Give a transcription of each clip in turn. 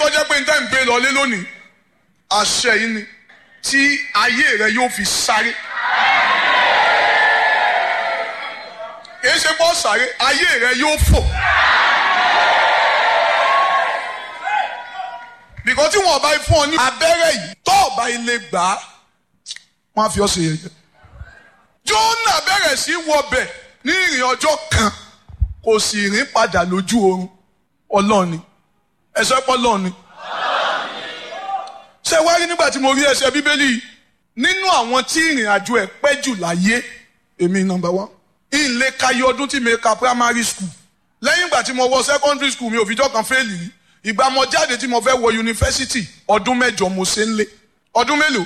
jẹ́ pé níta ń gbé lọlé lónìí àṣẹ yìí ni tí ayé rẹ yóò fi sáré. kì í ṣe bọ́ sáré ayé rẹ yóò fò. bìkọ́ tí wọ́n bá fún ọ ní abẹ́rẹ́ yìí tó ọba ilé gbà á wọ́n á fi ọ́ ṣe yẹ̀yẹ́. Jónà bẹ̀rẹ̀ sí wọbẹ̀ ní ìrìn ọjọ́ kan kò sì rìn padà lójú oorun ọlọ́ọ̀ni ẹ̀sẹ̀ pọ̀ lọ́ọ̀ni. ṣé wá rí nígbà tí mo rí ẹsẹ̀ bíbélì yìí nínú àwọn tí ìrìn àjò ẹ̀ pẹ́ jù láyé èmi nọ́mbà wán ìlé kayé ọdún tí mi ka primary school lẹ́yìn ìgbà tí mo wọ secondary school mi ò fìjọ́ kan fẹ́ẹ̀lì rí ìgbà mo jáde tí mo fẹ́ wọ yunifásitì ọdún mẹ́jọ mo ṣe ń lé ọdún mélòó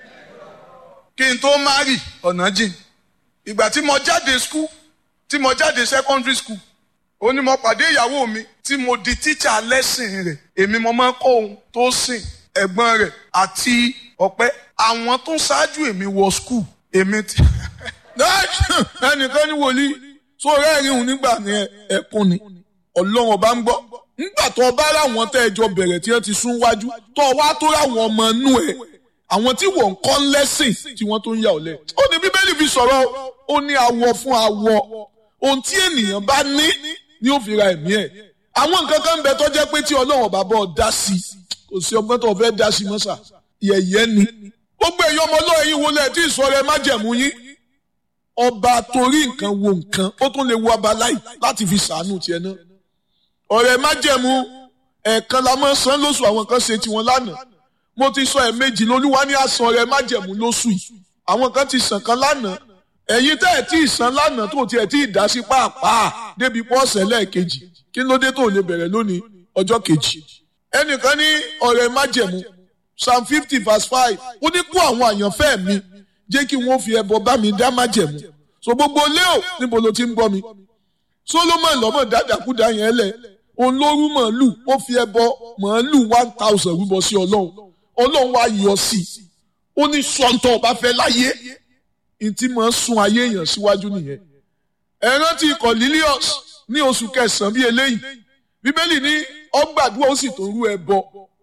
kí n tó márì ọ̀nà jìn ìgbà tí mo jáde school tí mo jáde secondary school ó ní mo pàdé ìyàwó mi tí mo di tíṣà lẹ́sìn rẹ̀ èmi mo máa ń kọ́ ohun tó sìn ẹ̀gbọ́n rẹ̀ àti ọ̀pẹ́ àwọn tó ṣáájú èmi wọ school èmi ti. ẹnìkan ní wòlíì tó rẹ́rìn òun nígbà ní ẹkún ni ọlọ́run ọba ń gbọ́ nígbà tó ọba láwọn tẹ́ ẹjọ́ bẹ̀rẹ̀ tí wọ́n ti sún wájú tó wá tó láwọn ọmọ inú ẹ̀ àwọn tí wọ́n ń kọ́ lẹ́sìn tí wọ́n tó ń yà ọ́ lẹ̀. ó ní bíbélì fi sọ̀rọ̀ ó ní awọ fún awọ ohun tí ènìyàn bá ní ni ó fi ra ẹ̀mí ẹ̀. àwọn nǹkan kan ń bẹ tó jẹ́ pé tí ọlọ́run ọba bọ́ dá sí kò sí ọgbọ́n tó fẹ́ dá sí mọ́sà yẹ̀yẹ́ ni. gbogbo èyí ọmọ ọlọ́run yìí wọlé tí ìsọ̀rọ̀ ẹ má jẹ̀mú yín. ọba torí nǹkan wo nǹkan ó tún lè wo abaláì láti fi sàánú tiẹ̀ náà. ọ̀rẹ́ má jẹ̀mú ẹ̀ẹ̀kan la máa san lóṣù àwọn kan ṣe tiwọn lánàá mo ti sọ ẹ̀ méjì lolúwa ní àsan rẹ májẹ̀mú lóṣù yìí àwọn kan ti sàn kan lánàá ẹ̀yin tẹ́ ẹ̀ tí ì san lánàá tó tiẹ̀ tí ì dá sí pàápàá débi pọ́ọ̀sẹ̀ lẹ́ẹ̀kejì kí ló dé tó lè bẹ̀rẹ̀ lónìí ọjọ́ kejì. ẹnìkan ní ọ̀rẹ́ májẹ̀mú psalm fifty verse five ó ní kó àwọn àyànfẹ́ mi jẹ́ kí wọ́n fi ẹbọ bá mi dá májẹ̀mú so gbogbo léo níbo ló ti ń gbọ́ mi solomon lọ́mọ dáadáakúdá yẹn lẹ̀ òun ló rú màálù ó fi ẹbọ màálù one thousand rúbọ sí ọlọ́run ọlọ́run wá yọ sí i ó ní sọ́ńtọ̀ ọba fẹ́ láyé ntí máa ń sun ayé èèyàn síwájú nìyẹn. ẹ rántí Cornelius ní oṣù kẹsàn-án bíi eléyìí bíbélì ní ọgbàdúrà ó sì tó rú ẹbọ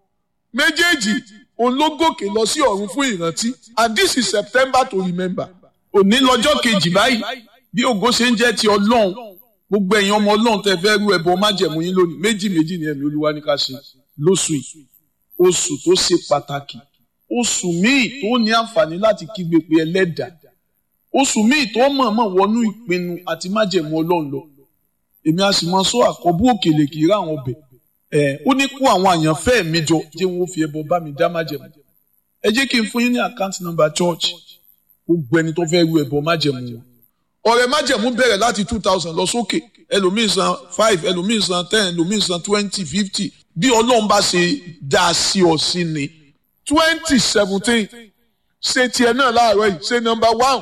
méjèèjì òun ló gòkè lọ sí ọ̀run fún ìrántí and this is September to remember. òní lọ́jọ́ kejì báyìí bí ògo ṣe ń jẹ́ ti ọlọ́run gbogbo ẹ̀yin ọmọ ọlọ́run tẹ fẹ́ rú ẹbọ májẹ̀mú yín lónìí méjì méjì ni ẹ̀mí olúwa ní ká ṣe lóṣù yìí oṣù tó ṣe pàtàkì oṣù míì tó ní àǹfààní láti kígbe pé ẹlẹ́dàá oṣù míì tó mọ̀ọ́mọ̀ wọnú ìpinnu àti májẹ̀mú ọlọ́run lọ èmi a sì mọ sọ àkọ́bù òkèlè kì í rà àwọn ọbẹ̀ ẹ̀ ó ní kó àwọn àyànfẹ́ mi jọ jẹ́ wọ́n fi ẹbọ bá mi dá májẹ̀mú ẹ jẹ́ kí n fún yín ní àkáǹtì nọ́mbà church gbogbo ẹni tó fẹ́ ru ẹbọ májẹ̀mú wọn ọ̀rẹ́ májẹ̀mú bẹ̀rẹ̀ láti two thousand lọ sókè ẹlòmíì san five ẹlòmíì san ten ẹlòmíì san twenty fifty bí ọlọ́run bá ṣe dá a sí ọ sí ni twenty seventeen ṣe tiẹ̀ náà láàárọ̀ yìí ṣe number one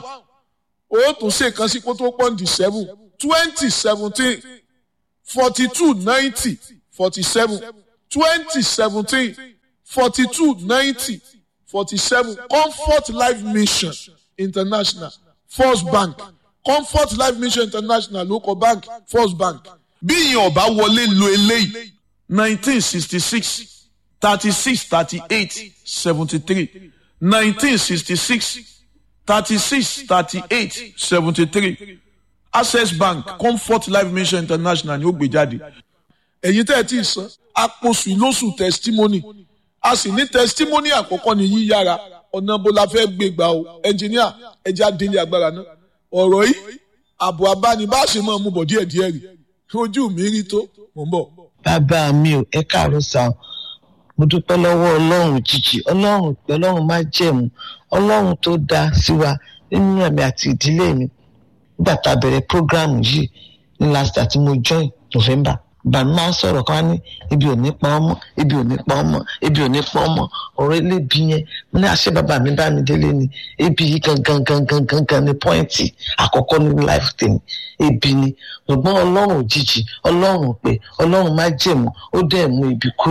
ó tún ṣe kan sí kó tó pọ́ǹdì seven twenty seventeen forty two ninety forty seven twenty seventeen forty two ninety forty seven comfort life mission international first bank comfort life mission international local bank first bank bí ìyẹn ọba wọlé lo eléyìí nineteen sixty six thirty six thirty eight seventy three nineteen sixty six thirty six thirty eight seventy three access bank comfort life mission international ni ó gbé jáde. ẹ̀yin tẹ́ ẹ ti san àpòsù lóṣù testimony a sì ní testimony àkọ́kọ́ ní yíyára ọ̀nà bó la fẹ́ gbé gbà o ẹnjìníà ẹja délé agbára náà ọ̀rọ̀ yìí àbò abánibáṣe máa mú bọ̀ díẹ̀díẹ̀ rí ojú mi rí tó mò ń bọ̀. bàbá mi ò ẹ káàárọ̀ sá o mo dúpẹ́ lọ́wọ́ ọlọ́run jìjì ọlọ́run pé ọlọ́run má jẹ̀mú ọlọ́run tó dá sí wa nínú ẹ̀mí àti ìdílé mi nígbà tá a bẹ̀rẹ̀ prógráàmù yìí ní last year tí mo join november bàmí máa ń sọ̀rọ̀ kan ní ibi ò ní pa ọmọ ibi ò ní pa ọmọ ibi ò ní pa ọmọ ọ̀rọ̀ elébi yẹn mo ní àṣẹ bàbá mi bá mi délé ni ebi yìí gangan gangan gangan ni pọ́ìntì àkọ́kọ́ ní life tèmi ebi ni ṣùgbọ́n ọlọ́run òjijì ọlọ́run pé ọlọ́run má jẹ̀mú ó dẹ̀ mú ibi kúrò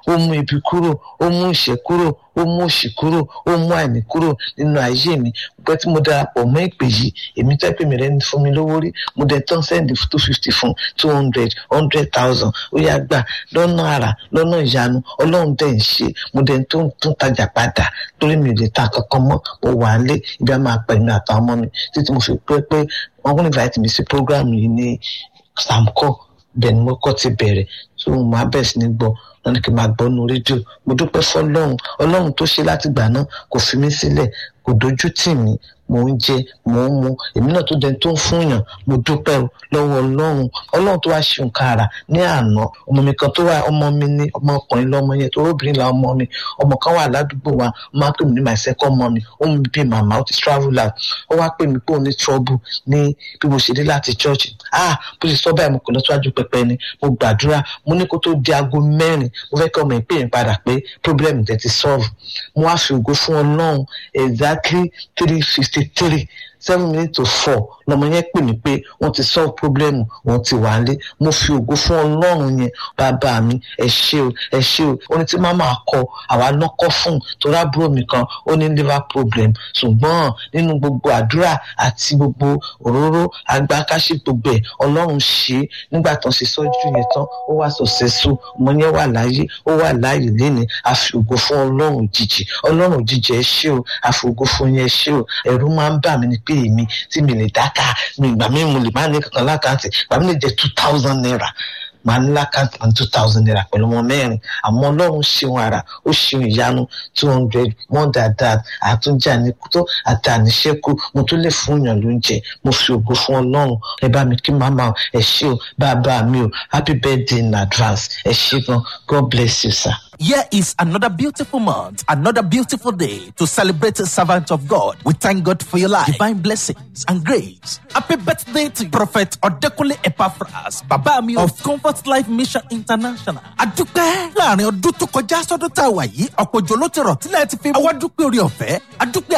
ó mú ibi kúrò ó mú ìṣẹ́ kúrò ó mú òṣì kúrò ó mú àìní kúrò nínú ayé mi pẹ́ tí mo darapọ̀ mọ́ ìpè yìí èmi tẹ́ pè mí rẹ́ ní fún mi lówó rí mo dẹ̀ tán sẹ́ndì two fifty fún two hundred hundred thousand ó yá gbà lọ́nà àrà lọ́nà ìyanu ọlọ́run dẹ̀ ń ṣe mo dẹ̀ tó ń tún tajà padà torí mi ò lè ta kankan mọ́ mo wà á lé ibi a máa pẹ̀lú àtàwọn ọmọ mi títí mo fi pé pé wọ́n kún invite mi sí program yìí ní samco bẹ́ẹ̀ ni mo kọ́ ti bẹ̀rẹ̀ tó mo máa bẹ̀rẹ̀ sí ní gbọ́ wọn ni kí n máa gbọ́ nu rédíò mo dúpẹ́ fọlọ́run ọlọ́run tó ṣe láti gbà náà kò fi mí sílẹ̀ kò dojú tì mí mò ń jẹ mò ń mu èmi náà tó dẹni tó ń fúnyàn mo dúpẹ́ o lọ́wọ́ ọlọ́run ọlọ́run tó wá ṣe nǹkan àrà ní àná ọmọ mi kan tó wà ọmọ mi ní ọmọkùnrin lọ́mọ yẹn tó obìnrin la ọmọ mi ọmọ kan wà ládùúgbò wa ó máa ń pè mí ní my second mommy ó mú mi bí màmá ó ti travel out ó wá pè mí pé òun ní trouble ní bí mo ṣe dé láti church ah bó ṣe sọ báyìí mo kò lọ síwájú pẹpẹ ni mo gbàdúrà mo ní kó tó di aago mẹ́rin mo fẹ́ kí ọmọ ìpè mi padà pé problem tẹ̀ ti solve mo wá fi ògo fún ọlọ́run exactly three fifty three seven minutes to four lọmọ yẹn pè mí pé wọ́n ti solve problem wọ́n ti wà lé mo fi ògo fún ọlọ́run yẹn bàbá mi ẹ ṣé o ẹ ṣé o ó ní tí màmá kọ àwa náà kọ fún torí àbúrò mi kan ó ní liver problem ṣùgbọ́n nínú gbogbo àdúrà àti gbogbo òróró agbákáṣí gbogbo ẹ̀ ọlọ́run ṣe é nígbà tán ṣe sọ́jú yẹn tán ó wà successful ọmọ yẹn wà láyé ó wà láàyè léni a fi ògo fún ọlọ́run òjijì ọlọ́run òjijì ẹ ṣé o a fi ògo fún yẹn ẹ ṣé o ẹ̀rù máa ń bà mí ni pé èmi tí mi lè dáká mi ìgbà mi mo lè má ní kankan lákàntì ìgbà mi lè jẹ two thousand naira màá ní lákàntì and two thousand naira pẹ̀lú ọmọ mẹ́rin àmọ́ ọlọ́run ṣeun ara ó ṣeun ìyanu two hundred more than that àtúnjẹ àníkútó àti àníṣẹ́kù mo tún lè fún yàn lóúnjẹ mo fi ògo fún ọlọ́run ẹ bá mi kí màmá ẹ ṣé o bàbá mi o happy birthday in advance ẹ ṣé gan god bless you sir. Here is another beautiful month, another beautiful day to celebrate the servant of God. We thank God for your life, divine blessings and grace. Happy birthday to Prophet Odekunle Epaphras, Baba mi of Comfort Life Mission International. Adúpẹ́ láàrin ọdún tó kọjá sọ́dún tá a wà yìí, ọ̀pọ̀ òjò ló ti rọ̀ tílẹ̀ ti fi. Àwa dúpẹ́ orí ọ̀fẹ́, adúpẹ́